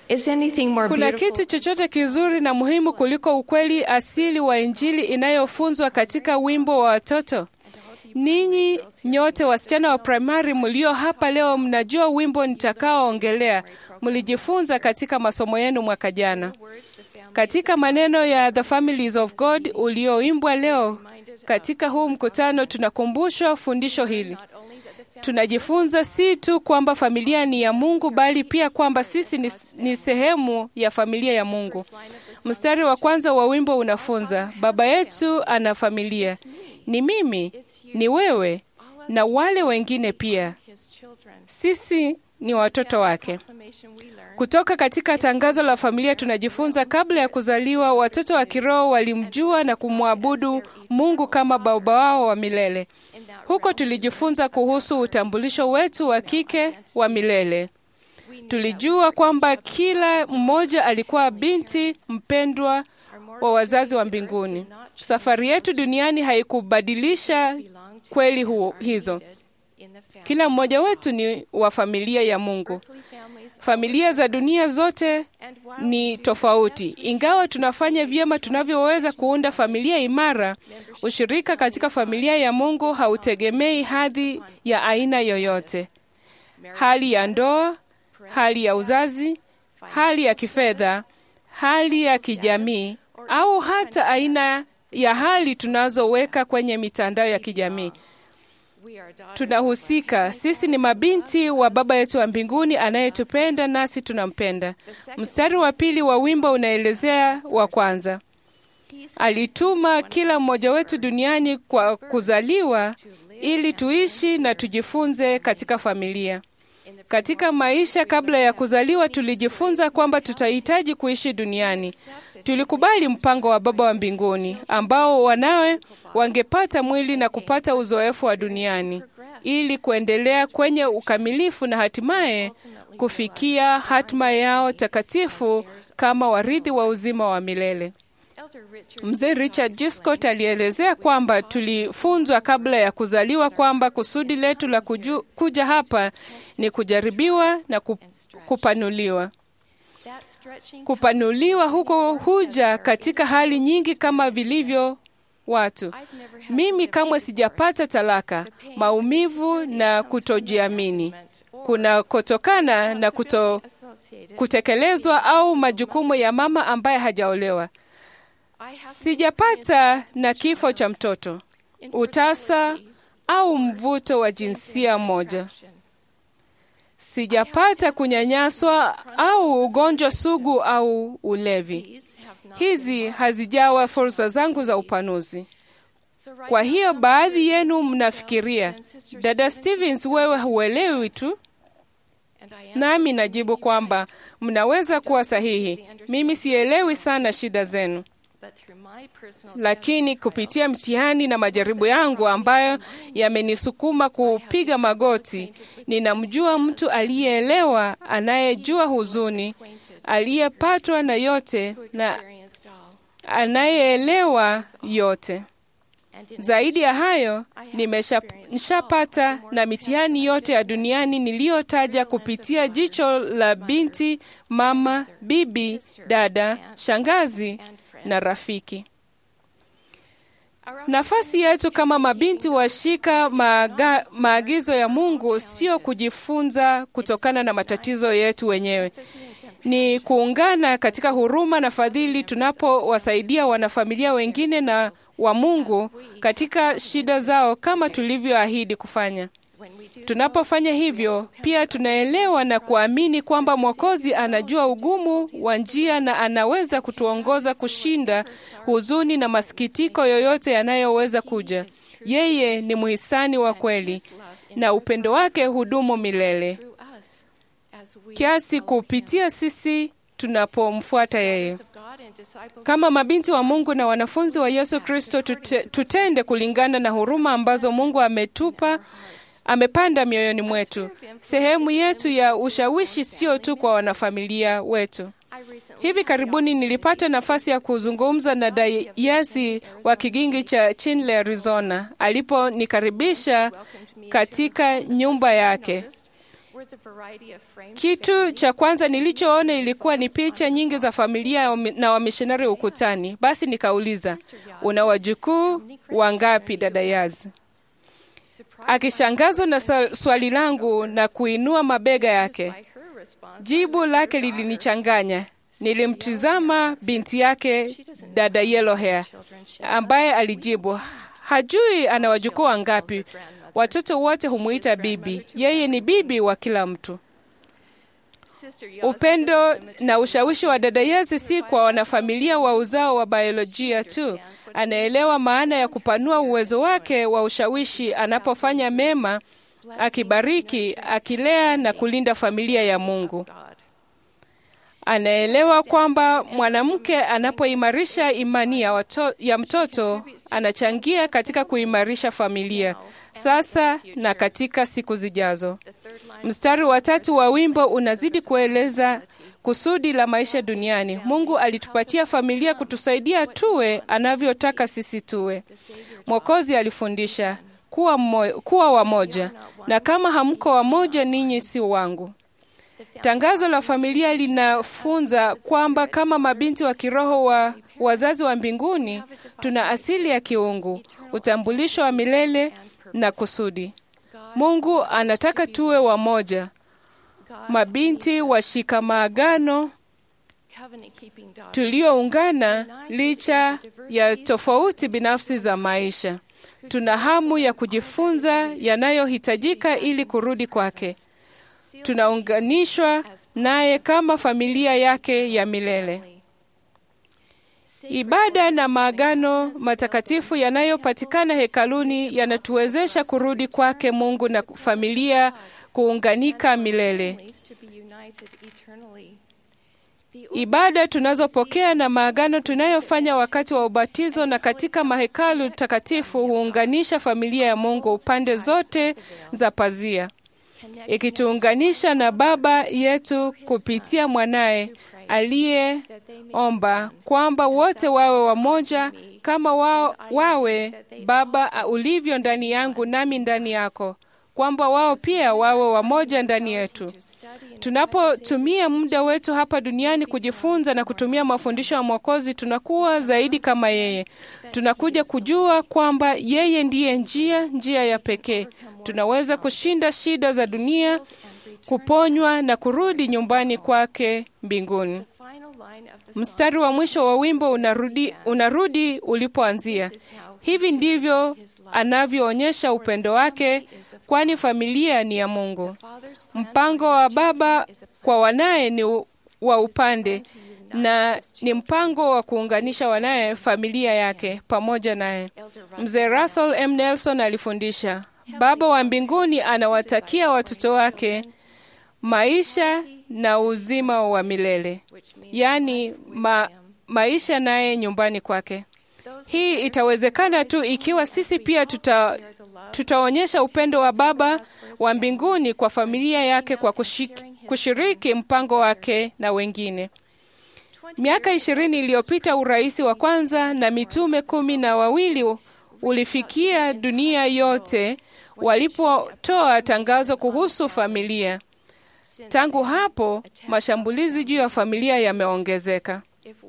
Is anything more Kuna beautiful? kitu chochote kizuri na muhimu kuliko ukweli asili wa Injili inayofunzwa katika wimbo wa watoto? Ninyi nyote wasichana wa primari mlio hapa leo mnajua wimbo nitakaoongelea. Mlijifunza katika masomo yenu mwaka jana. Katika maneno ya The Families of God ulioimbwa leo katika huu mkutano, tunakumbushwa fundisho hili. Tunajifunza si tu kwamba familia ni ya Mungu, bali pia kwamba sisi ni, ni sehemu ya familia ya Mungu. Mstari wa kwanza wa wimbo unafunza, Baba yetu ana familia, ni mimi, ni wewe na wale wengine pia. Sisi ni watoto wake. Kutoka katika tangazo la familia tunajifunza, kabla ya kuzaliwa, watoto wa kiroho walimjua na kumwabudu Mungu kama baba wao wa milele. Huko tulijifunza kuhusu utambulisho wetu wa kike wa milele. Tulijua kwamba kila mmoja alikuwa binti mpendwa wa wazazi wa mbinguni. Safari yetu duniani haikubadilisha kweli huo, hizo. Kila mmoja wetu ni wa familia ya Mungu. Familia za dunia zote ni tofauti. Ingawa tunafanya vyema tunavyoweza kuunda familia imara, ushirika katika familia ya Mungu hautegemei hadhi ya aina yoyote, hali ya ndoa, hali ya uzazi, hali ya kifedha, hali ya kijamii, au hata aina ya hali tunazoweka kwenye mitandao ya kijamii. Tunahusika. Sisi ni mabinti wa Baba yetu wa mbinguni anayetupenda nasi tunampenda. Mstari wa pili wa wimbo unaelezea wa kwanza. Alituma kila mmoja wetu duniani kwa kuzaliwa ili tuishi na tujifunze katika familia. Katika maisha kabla ya kuzaliwa, tulijifunza kwamba tutahitaji kuishi duniani. Tulikubali mpango wa Baba wa mbinguni ambao wanawe wangepata mwili na kupata uzoefu wa duniani ili kuendelea kwenye ukamilifu na hatimaye kufikia hatima yao takatifu kama warithi wa uzima wa milele. Mzee Richard G. Scott alielezea kwamba tulifunzwa kabla ya kuzaliwa kwamba kusudi letu la kuju, kuja hapa ni kujaribiwa na ku- kupanuliwa. Kupanuliwa huko huja katika hali nyingi kama vilivyo watu. Mimi kamwe sijapata talaka, maumivu na kutojiamini kunakotokana na kuto, kutekelezwa au majukumu ya mama ambaye hajaolewa. Sijapata na kifo cha mtoto, utasa au mvuto wa jinsia moja. Sijapata kunyanyaswa au ugonjwa sugu au ulevi. Hizi hazijawa fursa zangu za upanuzi. Kwa hiyo baadhi yenu mnafikiria, dada Stevens, wewe huelewi tu. Nami najibu kwamba mnaweza kuwa sahihi. Mimi sielewi sana shida zenu, lakini kupitia mtihani na majaribu yangu ambayo yamenisukuma kupiga magoti, ninamjua mtu aliyeelewa, anayejua huzuni, aliyepatwa na yote na anayeelewa yote. Zaidi ya hayo, nimeshapata na mitihani yote ya duniani niliyotaja kupitia jicho la binti, mama, bibi, dada, shangazi na rafiki. Nafasi yetu kama mabinti washika maaga, maagizo ya Mungu sio kujifunza kutokana na matatizo yetu wenyewe ni kuungana katika huruma na fadhili tunapowasaidia wanafamilia wengine na wa Mungu katika shida zao kama tulivyoahidi kufanya. Tunapofanya hivyo, pia tunaelewa na kuamini kwamba Mwokozi anajua ugumu wa njia na anaweza kutuongoza kushinda huzuni na masikitiko yoyote yanayoweza kuja. Yeye ni mhisani wa kweli na upendo wake hudumu milele kiasi kupitia sisi tunapomfuata yeye. Kama mabinti wa Mungu na wanafunzi wa Yesu Kristo, tute, tutende kulingana na huruma ambazo Mungu ametupa amepanda mioyoni mwetu. Sehemu yetu ya ushawishi sio tu kwa wanafamilia wetu. Hivi karibuni nilipata nafasi ya kuzungumza na dayasi wa kigingi cha Chinle, Arizona, aliponikaribisha katika nyumba yake. Kitu cha kwanza nilichoona ilikuwa ni picha nyingi za familia na wamishonari ukutani. Basi nikauliza, una wajukuu wangapi dada Yaz? Akishangazwa na swali langu na kuinua mabega yake, jibu lake lilinichanganya. Nilimtizama binti yake dada Yellow Hair ambaye alijibu, hajui ana wajukuu wangapi. Watoto wote humuita bibi, yeye ni bibi wa kila mtu. Upendo na ushawishi wa dada Yezi si kwa wanafamilia wa uzao wa biolojia tu. Anaelewa maana ya kupanua uwezo wake wa ushawishi anapofanya mema, akibariki, akilea na kulinda familia ya Mungu. Anaelewa kwamba mwanamke anapoimarisha imani ya, wato, ya mtoto anachangia katika kuimarisha familia sasa na katika siku zijazo. Mstari wa tatu wa wimbo unazidi kueleza kusudi la maisha duniani. Mungu alitupatia familia kutusaidia tuwe anavyotaka sisi tuwe. Mwokozi alifundisha kuwa, mmo, kuwa wamoja, na kama hamko wamoja, ninyi si wangu. Tangazo la familia linafunza kwamba kama mabinti wa kiroho wa wazazi wa mbinguni, tuna asili ya kiungu, utambulisho wa milele na kusudi. Mungu anataka tuwe wamoja, mabinti washika maagano tulioungana licha ya tofauti binafsi za maisha. Tuna hamu ya kujifunza yanayohitajika ili kurudi kwake. Tunaunganishwa naye kama familia yake ya milele. Ibada na maagano matakatifu yanayopatikana hekaluni yanatuwezesha kurudi kwake Mungu na familia kuunganika milele. Ibada tunazopokea na maagano tunayofanya wakati wa ubatizo na katika mahekalu takatifu huunganisha familia ya Mungu pande zote za pazia, ikituunganisha na Baba yetu kupitia mwanaye aliyeomba kwamba wote wawe wamoja kama wao, wawe Baba ulivyo ndani yangu nami ndani yako, kwamba wao pia wawe wamoja ndani yetu. Tunapotumia muda wetu hapa duniani kujifunza na kutumia mafundisho ya Mwokozi, tunakuwa zaidi kama yeye. Tunakuja kujua kwamba yeye ndiye njia, njia ya pekee. Tunaweza kushinda shida za dunia, kuponywa na kurudi nyumbani kwake mbinguni. Mstari wa mwisho wa wimbo unarudi, unarudi ulipoanzia. Hivi ndivyo anavyoonyesha upendo wake, kwani familia ni ya Mungu. Mpango wa Baba kwa wanaye ni wa upande na ni mpango wa kuunganisha wanaye familia yake pamoja naye. Mzee Russell M. Nelson alifundisha, Baba wa mbinguni anawatakia watoto wake maisha na uzima wa milele, yaani ma, maisha naye nyumbani kwake. Hii itawezekana tu ikiwa sisi pia tuta, tutaonyesha upendo wa Baba wa mbinguni kwa familia yake kwa kushiki, kushiriki mpango wake na wengine. Miaka ishirini iliyopita urais wa kwanza na mitume kumi na wawili ulifikia dunia yote walipotoa tangazo kuhusu familia. Tangu hapo mashambulizi juu ya familia yameongezeka.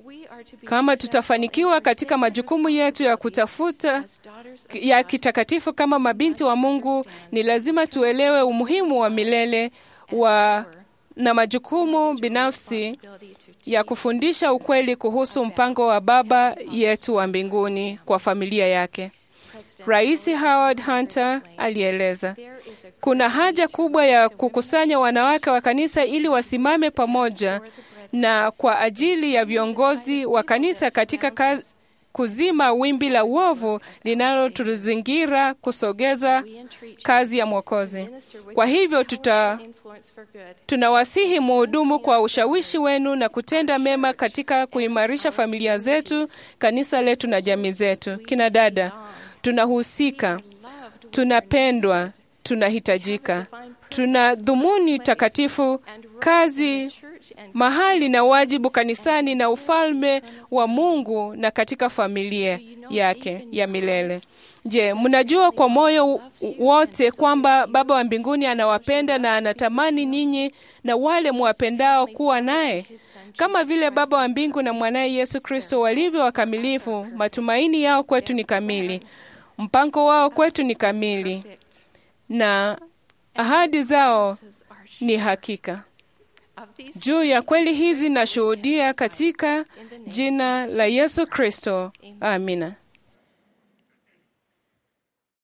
Kama tutafanikiwa katika majukumu yetu ya kutafuta ya kitakatifu kama mabinti wa Mungu, ni lazima tuelewe umuhimu wa milele wa na majukumu binafsi ya kufundisha ukweli kuhusu mpango wa Baba yetu wa mbinguni kwa familia yake. Rais Howard Hunter alieleza, kuna haja kubwa ya kukusanya wanawake wa kanisa ili wasimame pamoja na kwa ajili ya viongozi wa kanisa katika kazi, kuzima wimbi la uovu linalotuzingira kusogeza kazi ya Mwokozi. Kwa hivyo tuta, tunawasihi muhudumu kwa ushawishi wenu na kutenda mema katika kuimarisha familia zetu, kanisa letu na jamii zetu. Kina dada, tunahusika, tunapendwa, tunahitajika. tuna dhumuni takatifu, kazi, mahali na wajibu kanisani na ufalme wa Mungu na katika familia yake ya milele. Je, mnajua kwa moyo wote kwamba Baba wa mbinguni anawapenda na anatamani nyinyi na wale mwapendao kuwa naye? Kama vile Baba wa mbingu na mwanaye Yesu Kristo walivyo wakamilifu, matumaini yao kwetu ni kamili, mpango wao kwetu ni kamili, na ahadi zao ni hakika. Juu ya kweli hizi nashuhudia katika jina la Yesu Kristo. Amina.